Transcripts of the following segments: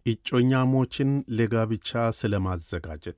እጮኛሞችን ለጋብቻ ስለማዘጋጀት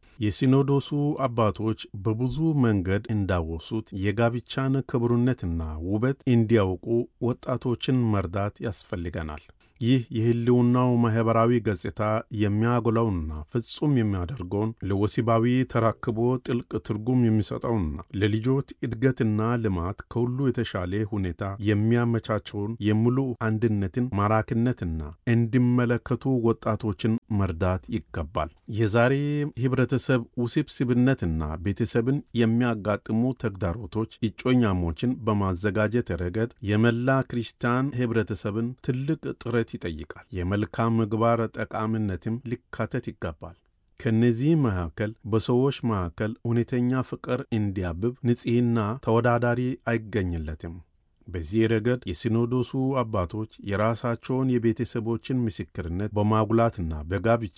የሲኖዶሱ አባቶች በብዙ መንገድ እንዳወሱት የጋብቻን ክቡርነትና ውበት እንዲያውቁ ወጣቶችን መርዳት ያስፈልገናል። ይህ የሕልውናው ማኅበራዊ ገጽታ የሚያጎላውና ፍጹም የሚያደርገውን ለወሲባዊ ተራክቦ ጥልቅ ትርጉም የሚሰጠውና ለልጆች እድገትና ልማት ከሁሉ የተሻለ ሁኔታ የሚያመቻቸውን የሙሉ አንድነትን ማራኪነትና እንዲመለከቱ ወጣቶችን መርዳት ይገባል። የዛሬ ኅብረተሰብ ውስብስብነትና ቤተሰብን የሚያጋጥሙ ተግዳሮቶች እጮኛሞችን በማዘጋጀት ረገድ የመላ ክርስቲያን ኅብረተሰብን ትልቅ ጥረት ይጠይቃል። የመልካም ምግባር ጠቃሚነትም ሊካተት ይገባል። ከእነዚህ መካከል በሰዎች መካከል እውነተኛ ፍቅር እንዲያብብ ንጽሕና ተወዳዳሪ አይገኝለትም። በዚህ ረገድ የሲኖዶሱ አባቶች የራሳቸውን የቤተሰቦችን ምስክርነት በማጉላትና በጋብቻ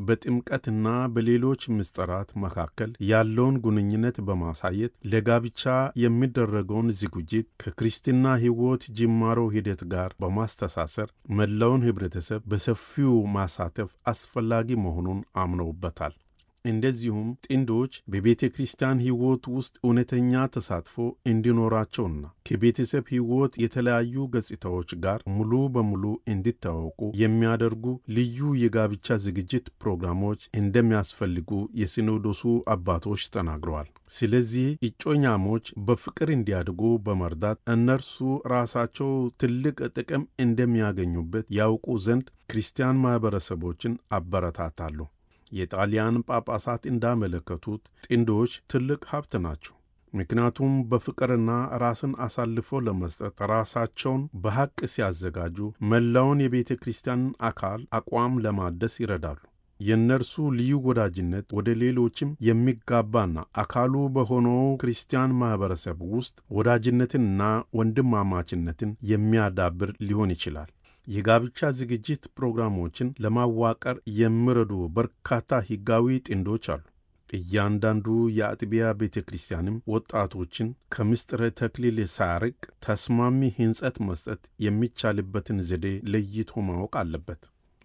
በጥምቀትና በሌሎች ምስጢራት መካከል ያለውን ግንኙነት በማሳየት ለጋብቻ የሚደረገውን ዝግጅት ከክርስትና ሕይወት ጅማሮ ሂደት ጋር በማስተሳሰር መላውን ኅብረተሰብ በሰፊው ማሳተፍ አስፈላጊ መሆኑን አምነውበታል። እንደዚሁም ጥንዶች በቤተ ክርስቲያን ሕይወት ውስጥ እውነተኛ ተሳትፎ እንዲኖራቸውና ከቤተሰብ ሕይወት የተለያዩ ገጽታዎች ጋር ሙሉ በሙሉ እንዲታወቁ የሚያደርጉ ልዩ የጋብቻ ዝግጅት ፕሮግራሞች እንደሚያስፈልጉ የሲኖዶሱ አባቶች ተናግረዋል። ስለዚህ እጮኛሞች በፍቅር እንዲያድጉ በመርዳት እነርሱ ራሳቸው ትልቅ ጥቅም እንደሚያገኙበት ያውቁ ዘንድ ክርስቲያን ማኅበረሰቦችን አበረታታሉ። የጣሊያን ጳጳሳት እንዳመለከቱት ጥንዶች ትልቅ ሀብት ናቸው። ምክንያቱም በፍቅርና ራስን አሳልፎ ለመስጠት ራሳቸውን በሐቅ ሲያዘጋጁ መላውን የቤተ ክርስቲያን አካል አቋም ለማደስ ይረዳሉ። የእነርሱ ልዩ ወዳጅነት ወደ ሌሎችም የሚጋባና አካሉ በሆነው ክርስቲያን ማኅበረሰብ ውስጥ ወዳጅነትንና ወንድማማችነትን የሚያዳብር ሊሆን ይችላል። የጋብቻ ዝግጅት ፕሮግራሞችን ለማዋቀር የሚረዱ በርካታ ሕጋዊ ጥንዶች አሉ። እያንዳንዱ የአጥቢያ ቤተ ክርስቲያንም ወጣቶችን ከምስጢረ ተክሊል ሳያርቅ ተስማሚ ሕንጸት መስጠት የሚቻልበትን ዘዴ ለይቶ ማወቅ አለበት።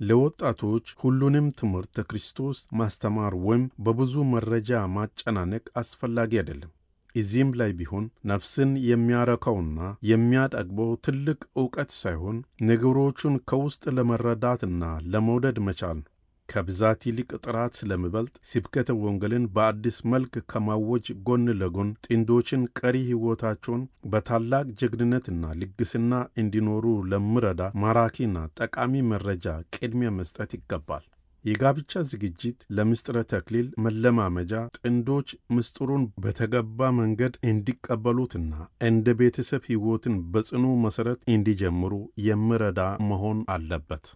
ለወጣቶች ሁሉንም ትምህርተ ክርስቶስ ማስተማር ወይም በብዙ መረጃ ማጨናነቅ አስፈላጊ አይደለም። እዚህም ላይ ቢሆን ነፍስን የሚያረካውና የሚያጠግበው ትልቅ ዕውቀት ሳይሆን ነገሮቹን ከውስጥ ለመረዳትና ለመውደድ መቻል ነው። ከብዛት ይልቅ ጥራት ስለሚበልጥ ስብከተ ወንጌልን በአዲስ መልክ ከማወጅ ጎን ለጎን ጥንዶችን ቀሪ ሕይወታቸውን በታላቅ ጀግንነትና ልግስና እንዲኖሩ ለሚረዳ ማራኪና ጠቃሚ መረጃ ቅድሚያ መስጠት ይገባል። የጋብቻ ዝግጅት ለምስጢረ ተክሊል መለማመጃ ጥንዶች ምስጢሩን በተገባ መንገድ እንዲቀበሉትና እንደ ቤተሰብ ሕይወትን በጽኑ መሠረት እንዲጀምሩ የሚረዳ መሆን አለበት።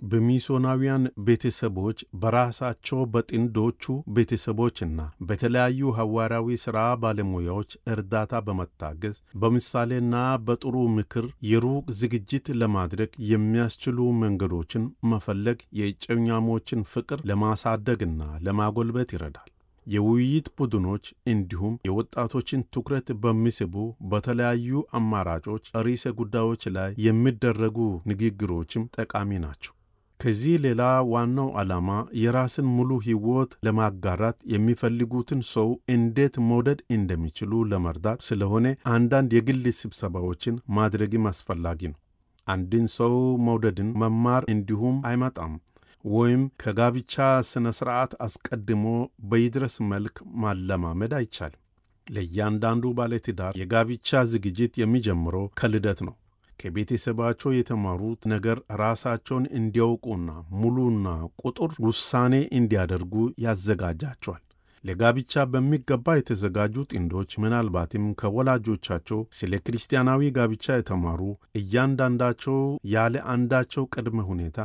በሚሶናውያን ቤተሰቦች በራሳቸው በጥንዶቹ ቤተሰቦችና በተለያዩ ሐዋርያዊ ሥራ ባለሙያዎች እርዳታ በመታገዝ በምሳሌና በጥሩ ምክር የሩቅ ዝግጅት ለማድረግ የሚያስችሉ መንገዶችን መፈለግ የእጮኛሞችን ፍቅር ለማሳደግና ለማጎልበት ይረዳል። የውይይት ቡድኖች እንዲሁም የወጣቶችን ትኩረት በሚስቡ በተለያዩ አማራጮች ርዕሰ ጉዳዮች ላይ የሚደረጉ ንግግሮችም ጠቃሚ ናቸው። ከዚህ ሌላ ዋናው ዓላማ የራስን ሙሉ ሕይወት ለማጋራት የሚፈልጉትን ሰው እንዴት መውደድ እንደሚችሉ ለመርዳት ስለሆነ አንዳንድ የግል ስብሰባዎችን ማድረግም አስፈላጊ ነው። አንድን ሰው መውደድን መማር እንዲሁም አይመጣም ወይም ከጋብቻ ሥነ ሥርዓት አስቀድሞ በይድረስ መልክ ማለማመድ አይቻልም። ለእያንዳንዱ ባለትዳር የጋብቻ ዝግጅት የሚጀምረው ከልደት ነው። ከቤተሰባቸው የተማሩት ነገር ራሳቸውን እንዲያውቁና ሙሉና ቁጡር ውሳኔ እንዲያደርጉ ያዘጋጃቸዋል። ለጋብቻ በሚገባ የተዘጋጁ ጥንዶች ምናልባትም ከወላጆቻቸው ስለ ክርስቲያናዊ ጋብቻ የተማሩ እያንዳንዳቸው ያለ አንዳቸው ቅድመ ሁኔታ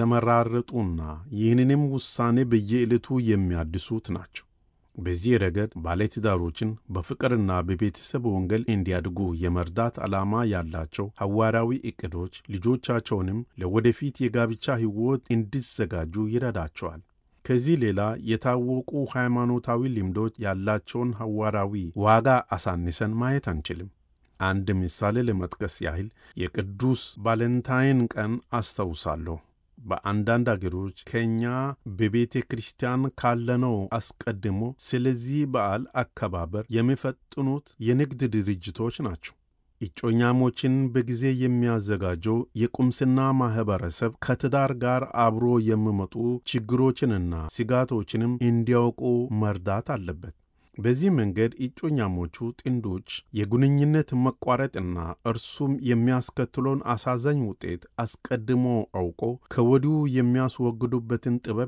የተመራረጡና ይህንንም ውሳኔ በየዕለቱ የሚያድሱት ናቸው። በዚህ ረገድ ባለትዳሮችን በፍቅርና በቤተሰብ ወንጌል እንዲያድጉ የመርዳት ዓላማ ያላቸው ሐዋርያዊ ዕቅዶች ልጆቻቸውንም ለወደፊት የጋብቻ ሕይወት እንዲዘጋጁ ይረዳቸዋል። ከዚህ ሌላ የታወቁ ሃይማኖታዊ ልምዶች ያላቸውን ሐዋርያዊ ዋጋ አሳንሰን ማየት አንችልም። አንድ ምሳሌ ለመጥቀስ ያህል የቅዱስ ቫለንታይን ቀን አስታውሳለሁ። በአንዳንድ አገሮች ከእኛ በቤተ ክርስቲያን ካለነው አስቀድሞ ስለዚህ በዓል አከባበር የሚፈጥኑት የንግድ ድርጅቶች ናቸው። እጮኛሞችን በጊዜ የሚያዘጋጀው የቁምስና ማኅበረሰብ ከትዳር ጋር አብሮ የሚመጡ ችግሮችንና ስጋቶችንም እንዲያውቁ መርዳት አለበት። በዚህ መንገድ እጮኛሞቹ ጥንዶች የግንኙነት መቋረጥና እርሱም የሚያስከትለውን አሳዛኝ ውጤት አስቀድሞ አውቆ ከወዲሁ የሚያስወግዱበትን ጥበብ